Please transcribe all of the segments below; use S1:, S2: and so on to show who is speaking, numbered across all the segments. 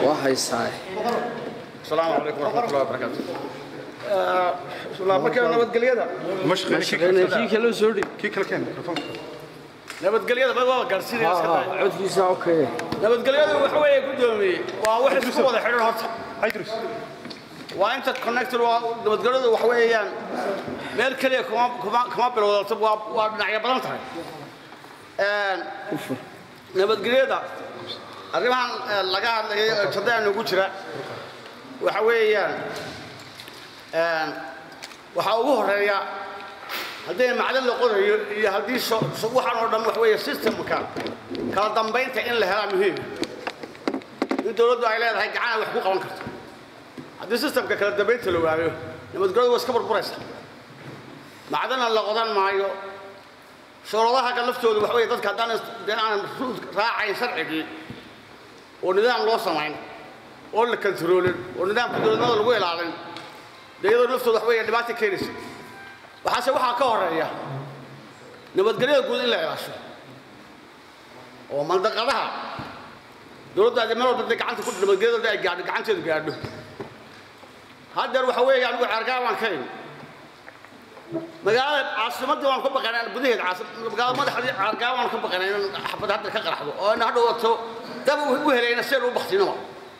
S1: waa haysaa
S2: السلام عليكم ورحمة الله وبركاته. بسم الله markaa nabadgelyada
S1: kii kale soo dhig
S3: kii kale keen mikrofoonka
S2: nabadgelyada bad waa gaarsiinaya iska tahay
S1: codkiisa okay
S2: nabadgelyadu waxa weeye guddoomiye waa wax isku wada xidhan horta
S3: idris
S2: waa inta connected waa nabadgelyadu waxa weeyaan meel keliya kuma kuma kuma bilowdato waa waa dhinacyo badan tahay een nabadgelyada arrimahan eh, laga hadlayo jadaan ugu jira waxa weeyaan een waxa ugu horeeya haddii macdan la qodayo iyo haddii so- so- waxaan oo dhan wax weeye systemka kala dambaynta in la helaa muhiim in dowladdu ay leedahay gacana wax ku qaban karto haddii systemka kala dambaynta la waayo nabadgelyadu waa iska burburaysa macdana la qodan maayo shuruudaha ka laftoodu wax weeye dadka haddaan is- dee aan ruud raacayn sharcigii oo nidaam loo samayn oo la kantaroolin oo nidaamka dowladnimada lagu ilaalin dee iyadoo laftooda wax weeye dhibaato keenaysa waxaase waxaa ka horeeya nabadgelyada guud in la ilaasho oo mandaqadaha dowladda ay meel walba dee gacanta ku nabadgelyada ay gaadho gacanteedu gaadho haddeer waxa weeye anigu ceergaa waan ka imi magaalada caasimadii waan ka baqanaa gudaheeda caasim magaalada madaxdii ceergaa waan ka baqanaa in xabad hadda ka qaraxdo oo ina hadhow wato dab u helayna seen u baktinaba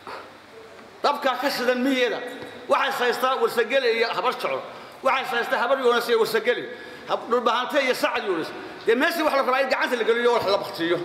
S2: dabkaa ka shidan miyeeda waxay saystaa warsageli iyo habar jaco waxay saystaa habar yoonas iyo warsageli hab- dhulbahante iyo sacad yoonas dee meeshii wax la rabaa in gacanta la geliyo wax la baktiyo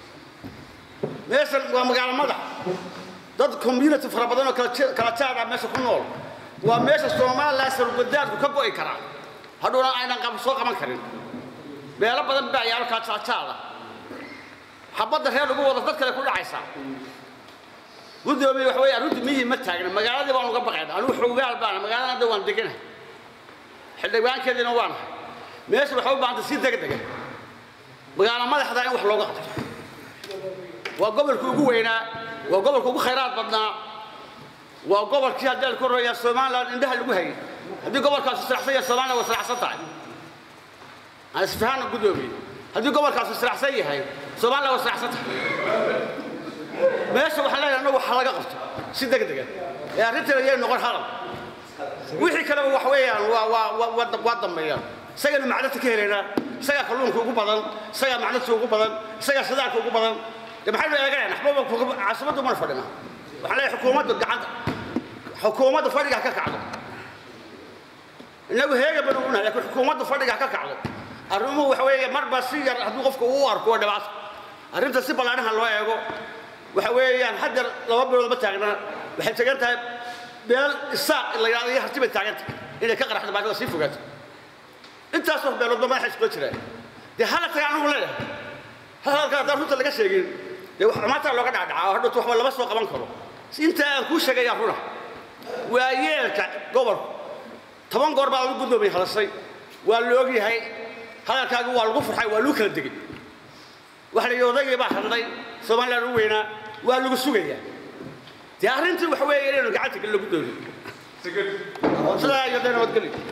S2: meeshan waa magaalo madax dad community fara badan oo kala je- kala jaad ah meesha ku nool waa meesha somalilan sarugadaadku ka go'i karaa hadhowna aynan qab soo qaban karin beelo badan baa yaalo kala jaajaada xabadda reer ugu wada dad kale ku dhacaysaa gudoomiye wax weeye arrintu miyi ma taagna magaaladii baan uga baqayna anigu xoogaal baana magaalada hadda waan deganahay xildhibaankeediina waanahay meesha waxay u baahantay si degdega magaalo madaxda in wax looga qabto waa gobolkii ugu weynaa waa gobolka ugu khayraad badnaa waa gobolkii haddii aan ku royaa somaliland indhaha lagu hayay haddii gobolkaas israacsan yahay somaliland waa israacsan tahay aan isfahaana gudoomiye haddii gobolkaas israacsan yahay somaliland waa israacsan tahay meesha waxaan leeyahay annagu waxa laga qabto si degdega ee arrintan ayay noqon hadal wixii kaleba wax weeyaan waa waa waa waa waa dambeeyaan isagana macdanta ka helaynaa isagaa kalluunka ugu badan isagaa macdanta ugu badan isagaa shidaalka ugu badan de maxaynu eeganayna waxbaba caasimaddu mana fadhina waxaan leeyahay xukuumaddu gacanta xukuumadda fadhiga ha ka kacdo innagu heega banu unahay laakiin xukuumaddu fadhiga ha ka kacdo arrimuhu waxa weeye marba si yar hadduu qofku uu arko waa dhibaato arrinta si ballaadhaha loo eego waxa weeyaan haddeer laba bilood ma taagna waxay tagan tahay beel isaaq la yidhahdo iyo harti bay taagan tahay inay ka qaraxdo baadida sii fogaato intaasoo beeloodba madaxa iskula jiraan dee hala taga anigu leeyahay hadalka haddaan runta laga sheegin dee wax xumaataa looga dhacdhacaa oo hadhowta waxba lama soo qaban karo inta aan kuu sheegayaa runa waa yeelka gobolku toban goor baa lagu guddoomiyey hadashay waa la ogyahay hadalkaagi waa lagu farxay waa lagu kala degay waxa la yidhi odaygii baa hadlay somaliland u weynaa waa lagu sugayaa dee arrintii waxa weeye inaynu gacanta lagu doonin sidaa iyo dee nabadgelyo